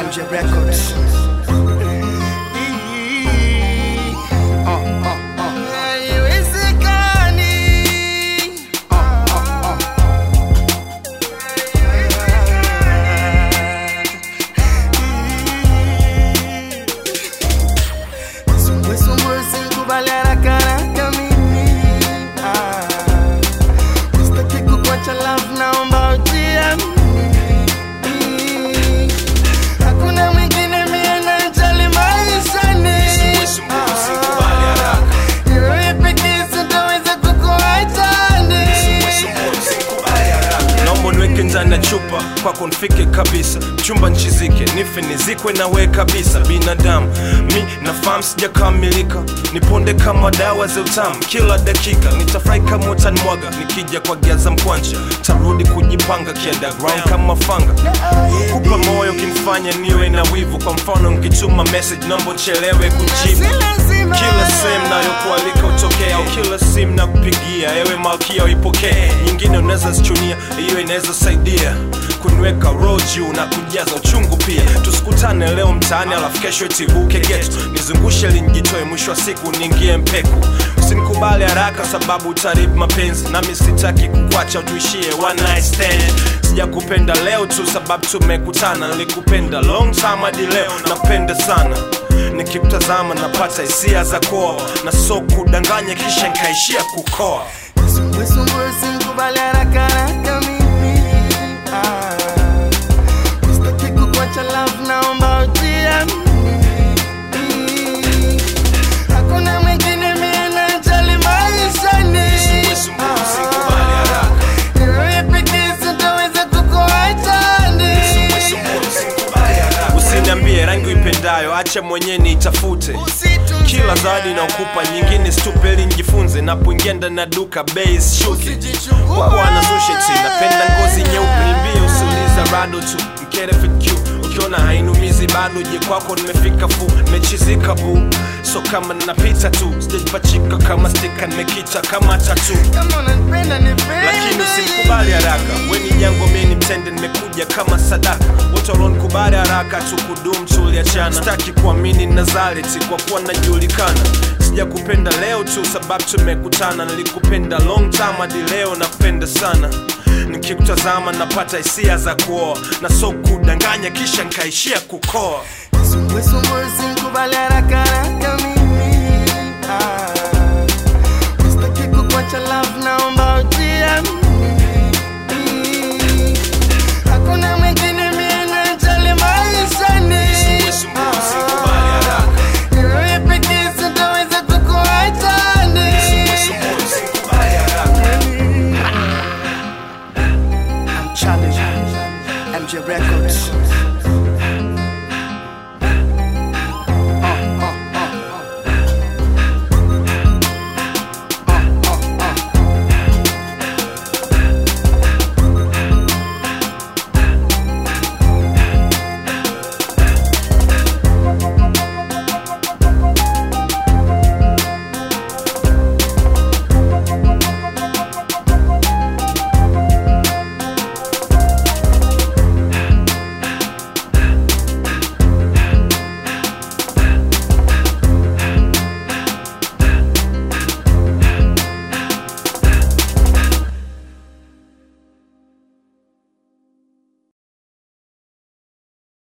MJ Records. Naomba ujiamini Hakuna mwingine mie najali maishani Wewe pekee sitaweza kukuachani naomba niweke ndani ya chupa kwako nifike kabisa chumba nchizike nife nizikwe nawe kabisa binadamu mi nafahamu sijakamilika niponde kama dawa za utamu kila dakika nitafurahi kama utanimwaga nikija kwa giaza mkwanja tarudi kujipanga kiunderground kama fanga kupa moyo kimfanya niwe na wivu kwa mfano nkituma message naomba uchelewe kujibu kila sehemu nayokualika utokea au kila simu na kupigia ewe malkia uipokee nyingine unaweza zichunia hiyo inaweza saidia kuniweka roho juu na kujaza uchungu pia tusikutane leo mtaani alafu kesho itibuke getu nizungushe linjitoe mwisho wa siku niingie mpeku usinikubali haraka sababu utaribu mapenzi nami sitaki kukwacha tuishie one night stand sijakupenda leo tu sababu tumekutana nilikupenda long time hadi leo napenda sana nikimtazama napata hisia za koa na so kudanganya kisha nkaishia kukoa Usikubali haraka haraka mimi Ah. Sitaki kukuacha love, naomba ujiamini Hakuna mwingine mie najali maishani Ah. Wewe pekee sitaweza kukuachani usiniambie rangi uipendayo acha mwenyewe niitafute kila zawadi naokupa nyingine stupeli njifunze napoingia ndani ya duka bei shuki bwana susheti napenda ngozi nyeupe nimbie usiuliza rado tu mkerefq ukiona hainumizi bado je kwako nimefika fu nimechizika bu so kama napita tu sijajipachika kama stika nimekita kama tatu Kama unanipenda nipende lakini usimkubali haraka weni jango mi ni mtende nimekuja kama sadaka wote walionikubali haraka tukudum tuliachana sitaki kuamini nazareti kwa kuwa najulikana sijakupenda leo tu sababu tumekutana nilikupenda long time hadi leo napenda sana nikikutazama napata hisia za kuoa na so kudanganya kisha nkaishia kukoa Usikubali haraka haraka mimi Ah. Sitaki kukuacha love, naomba ujiamini Hakuna mwingine mie najali maishani Ah. Wewe pekee sitaweza kukuachani I'm challenging MJ Records.